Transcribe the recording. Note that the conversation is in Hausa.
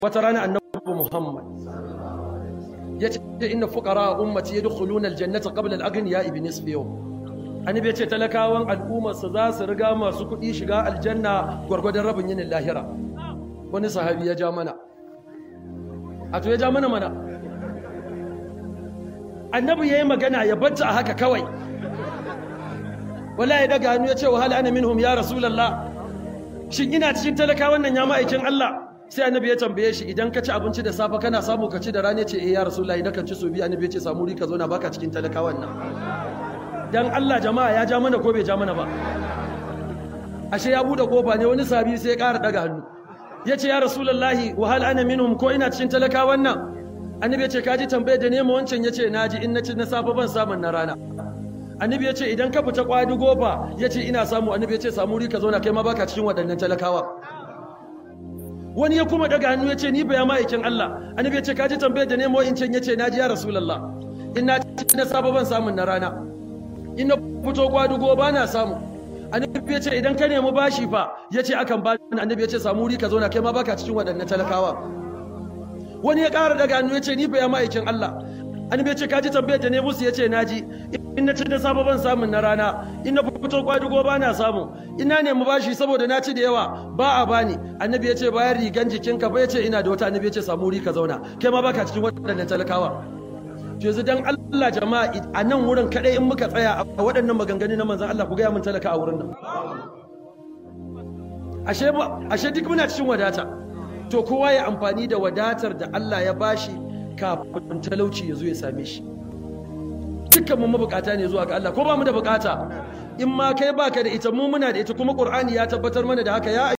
wata rana annabi Muhammad ya ce inna fuqara ummati yadkhuluna aljannata qabla al-aghniya ibn nisfi yawm annabi ya ce talakawan al'ummar su za su riga masu kuɗi shiga aljanna gwargwadon rabin yinin lahira wani sahabi ya ja mana a to ya ja mana mana annabi yayi magana ya bacci a haka kawai wallahi daga hannu ya ce wa hal ana minhum ya rasulullah shin ina cikin talakawan nan ya ma'aikin Allah sai annabi ya tambaye shi idan ka ci abinci da safe kana samu ka ci da rana ce eh ya rasulullahi nakan ci so biyu annabi ya ce samu rika zauna baka cikin talakawan nan dan Allah jama'a ya ja mana ko bai ja mana ba ashe ya bude kofa ne wani sabi sai ya ƙara daga hannu ya ce ya rasulullahi wa hal ana minhum ko ina cikin talakawan nan annabi ya ce kaji tambaye da nema wancan ya ce naji in na ci na safe ban samun na rana annabi ya ce idan ka fita kwadi gofa ya ce ina samu annabi ya ce samu rika zauna kai ma baka cikin waɗannan talakawa wani ya kuma daga hannu ya ce ni baya ma'aikin Allah annabi ya ce kaji tambayar da nemo in can ya ce naji ya rasulullah in na ci na safe ban samun na rana in na fito kwadugo ba na samu annabi ya ce idan ka nemi bashi fa ya ce akan ba annabi ya ce samu rika zauna kai ma baka cikin waɗannan talakawa wani ya ƙara daga hannu ya ce ni baya ma'aikin Allah annabi ya ce kaji tambayar da ne musu ya ce naji in na ci da safe ban samun na rana in na fito kwadugo ba na samu ina nemi bashi saboda na ci da yawa ba a bani annabi ya ce bayan rigan jikinka ba ya ce ina da wata annabi ya ce samu rika zauna kai ma baka cikin waɗannan talakawa yanzu dan Allah jama'a a nan wurin kadai in muka tsaya a waɗannan maganganu na manzon Allah ku ga mun talaka a wurin nan ashe ashe duk muna cikin wadata to kowa ya amfani da wadatar da Allah ya bashi kafin talauci ya zo ya same shi dukkan mu mabukata ne zuwa ga Allah ko ba mu da bukata in ma kai baka da ita mu muna da ita kuma Qur'ani ya tabbatar mana da haka ya